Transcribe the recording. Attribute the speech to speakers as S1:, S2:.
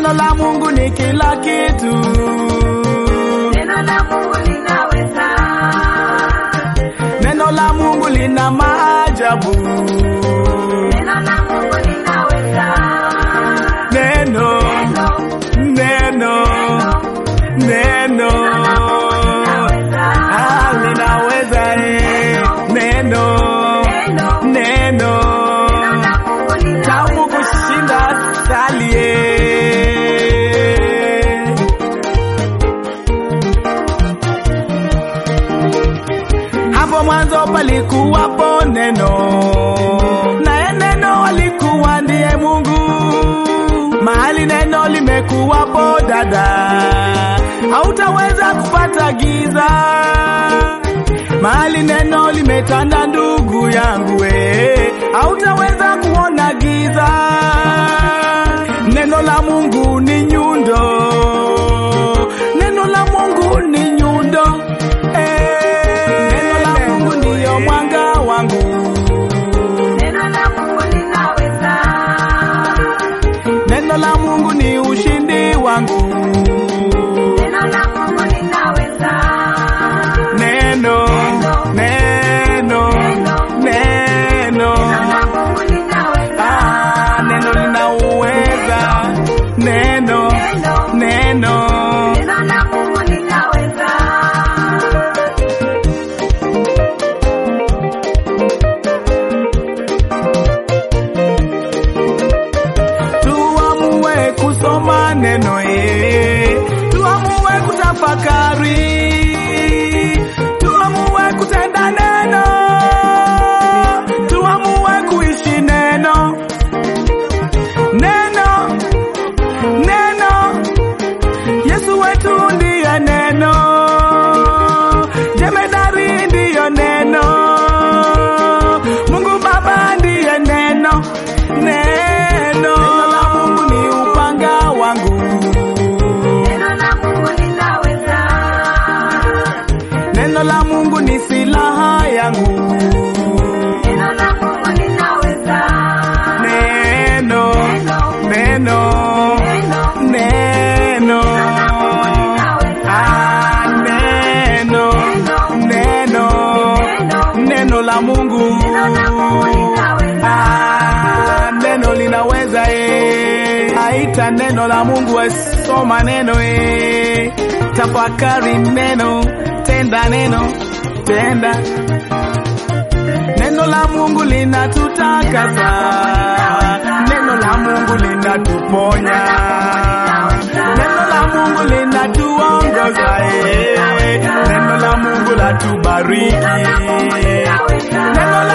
S1: Neno la Mungu ni kila kitu.
S2: Neno la Mungu linaweza.
S1: Neno la Mungu lina maajabu.
S2: Neno la Mungu linaweza.
S1: Neno,
S2: Neno,
S1: neno, neno.
S2: linaweza.
S1: Ah, linaweza eh. Neno,
S2: Neno,
S1: neno.
S2: neno la Mungu
S1: Tamu
S2: linaweza.
S1: kushinda asali eh. Hapo mwanzo palikuwapo neno, naye neno alikuwa ndiye Mungu. Mahali neno limekuwapo dada, hautaweza kupata giza. Mahali neno limetanda ndugu yangu, we hautaweza kuona giza. Neno la Mungu ni nyundo, neno la Mungu ni nyundo. Eh, neno la Mungu ndiyo mwanga wangu,
S2: Neno la Mungu linaweza.
S1: neno la Mungu ni ushindi wangu.
S2: Neno la Mungu linaweza.
S1: Neno, neno, neno,
S2: Neno la Mungu linaweza.
S1: ah, neno lina uweza. Neno,
S2: Neno,
S1: neno,
S2: neno la Mungu linaweza.
S1: tuamue kusoma neno eh, tuamue kutafakari, tuamue kutenda neno, tuamue kuishi neno, neno, neno. Yesu wetu ndiye neno, jemedari ndiyo neno, Mungu Baba ndiye neno, neno. Neno la Mungu ni upanga wangu,
S2: Neno la Mungu linaweza.
S1: neno la Mungu ni silaha yangu,
S2: Neno la Mungu linaweza.
S1: neno,
S2: Neno,
S1: neno,
S2: neno,
S1: neno. Ah, neno, neno, neno la Mungu. Ah, neno linaweza eh. Aita neno la Mungu, soma neno eh. Tafakari neno, tenda neno, tenda neno la Mungu linatutakasa, neno la Mungu linatuponya, neno la Mungu linatuongoza, eh. neno la Mungu latubariki, neno